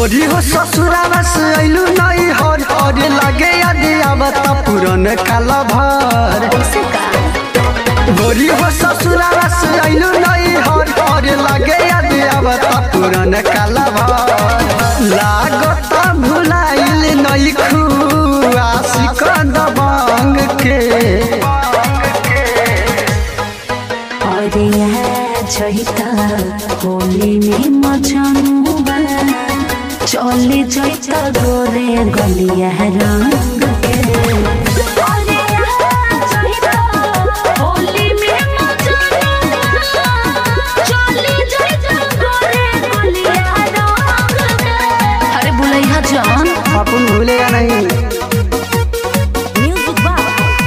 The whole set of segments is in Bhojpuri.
गोरी हो ससुरावा से अइलू नई हर हर लगे यदि आवत पुरन काला भर कैसे का गोरी हो ससुरावा से अइलू नई हर हर लगे यदि आवत पुरन काला भर लागत भुलाइल नई खुआशिक दबंग के अरे यहाँ जैता होली में मचनुबा चले जैता गोरे गलिया रंग के अरे यहाँ जैता होली में मचनुबा चले जैता गोरे गलिया रंग के अरे बुलैया जान अपन भूलेगा नहीं म्यूजिक बा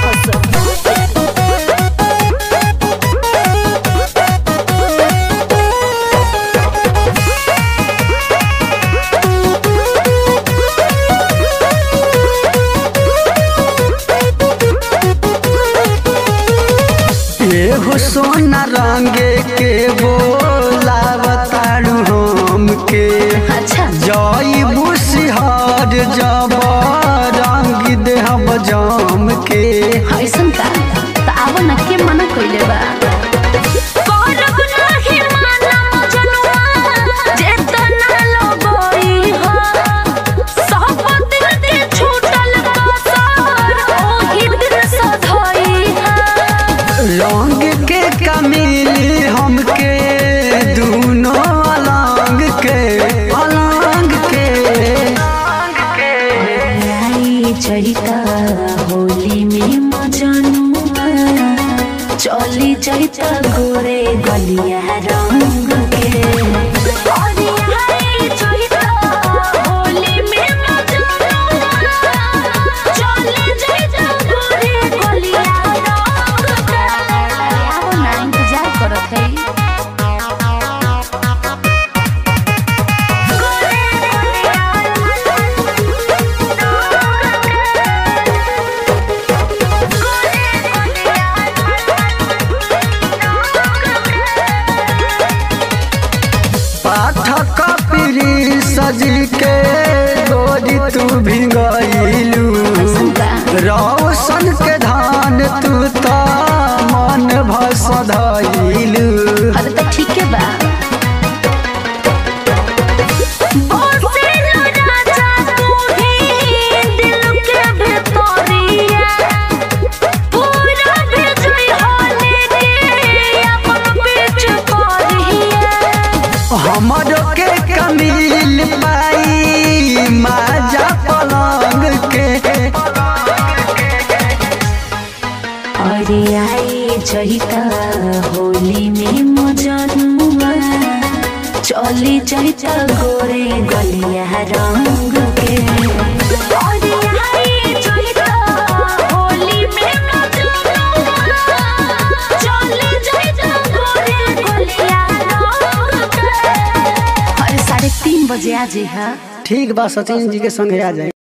ये हो सोना रंगे के बोलावतारू हम के अच्छा जई बुसिहार जब रंग देहब जाम के ऐसन का त आव न के मना कइले बा करब नाही माना मजनुआ जेतना लगई हो सब दिल के छूटल कसर ओही दिल सधई रंग के कमीली हमके दूनो अलंग के अलंग के आई चैता होली में मजनुआ चली चैता गोरे गलिया रंग के अरे आई चैता होली में मजनुआ चली चैता गोरे गलिया रंग के आओ ना इंतजार करत है पाठक पीरी सजी के गोरी तू भिंगलू रौशन के धान तू त मन भस धइलू अरे तो ठीक है बा हमर के कमील पाई माजा पलंग के अरे आई जहिता होली में मजनुआ चली जहिता गोरे गलिया रंग के अरे आई जहिता होली में मजनुआ चली जहिता गोरे गलिया रंग के अरे साढ़े तीन बजे आ जे हा ठीक बा सचिन जी के संगे आ जाए